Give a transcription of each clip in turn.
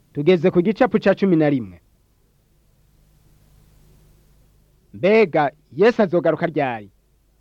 tugeze ku gicapu ca cumi na rimwe mbega yesu azogaruka ryari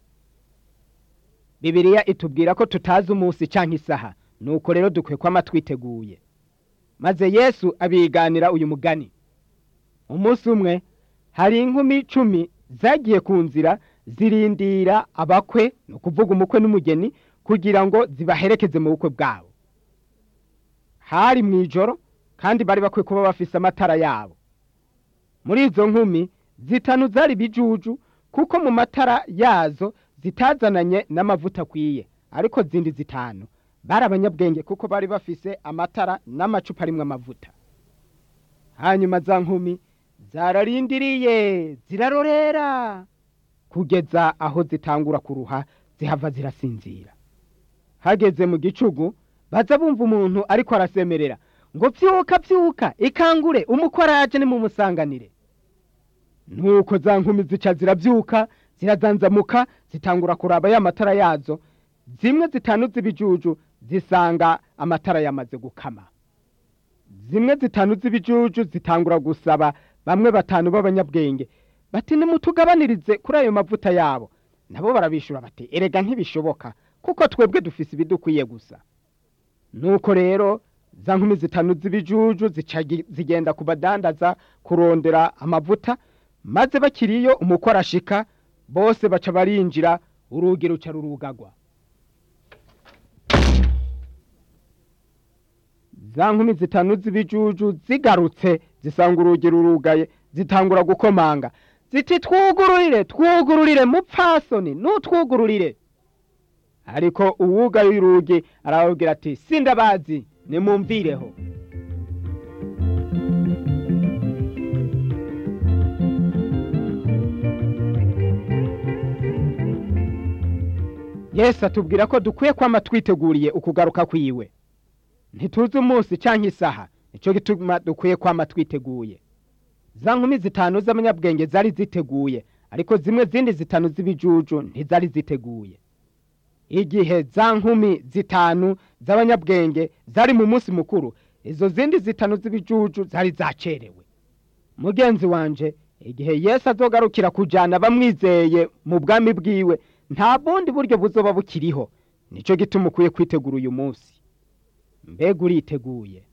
bibiriya itubwira ko tutazi umunsi canke isaha nuko rero dukwiye kwama twiteguye maze yesu abiganira uyu mugani umunsi umwe hari inkumi cumi zagiye ku nzira zirindira abakwe ni ukuvuga umukwe n'umugeni kugira ngo zibaherekeze mu bukwe bwabo hari mu ijoro kandi bari bakwiye kuba bafise amatara yabo muri izo nkumi zitanu zari bijuju kuko mu matara yazo zitazananye n'amavuta akwiye ariko zindi zitanu bari abanyabwenge kuko bari bafise amatara n'amacupa arimwo amavuta hanyuma za nkumi zararindiriye zirarorera kugeza aho zitangura kuruha zihava zirasinzira hageze mu gicugu baza bumva umuntu ariko arasemerera ngo vyuka vyuka ikangure umukwe araje nimumusanganire nuko za nkumi zica ziravyuka zirazanzamuka zitangura kuraba ya matara yazo zimwe zitanu z'ibijuju zisanga amatara yamaze gukama zimwe zitanu z'ibijuju zitangura gusaba bamwe batanu b'abanyabwenge bati nimutugabanirize kuri ayo mavuta yabo nabo barabishura bati erega ntibishoboka kuko twebwe dufise ibidukwiye gusa nuko rero za nkumi zitanu z'ibijuju zica zigenda ku badandaza kurondera amavuta maze bakiriyo umukwe arashika bose baca barinjira urugi ruca rurugagwa za nkumi zitanu z'ibijuju zigarutse zisanga urugi rurugaye zitangura gukomanga ziti twugururire twugururire mupfasoni nutwugururire ariko uwugaye urugi arababwira ati sindabazi nimumvireho yesu atubwira ko dukwiye kwama twiteguriye ukugaruka kwiwe ntituzi umunsi canke isaha nico gituma dukwiye kwama twiteguye za nkumi zitanu z'abanyabwenge zari ziteguye ariko zimwe zindi zitanu z'ibijuju ntizari ziteguye igihe za nkumi zitanu z'abanyabwenge zari mu munsi mukuru izo zindi zitanu z'ibijuju zari zacerewe mugenzi wanje igihe yesu azogarukira kujana bamwizeye mu bwami bwiwe nta bundi buryo buzoba bukiriho nico gituma ukwiye kwitegura uyu munsi mbega uriteguye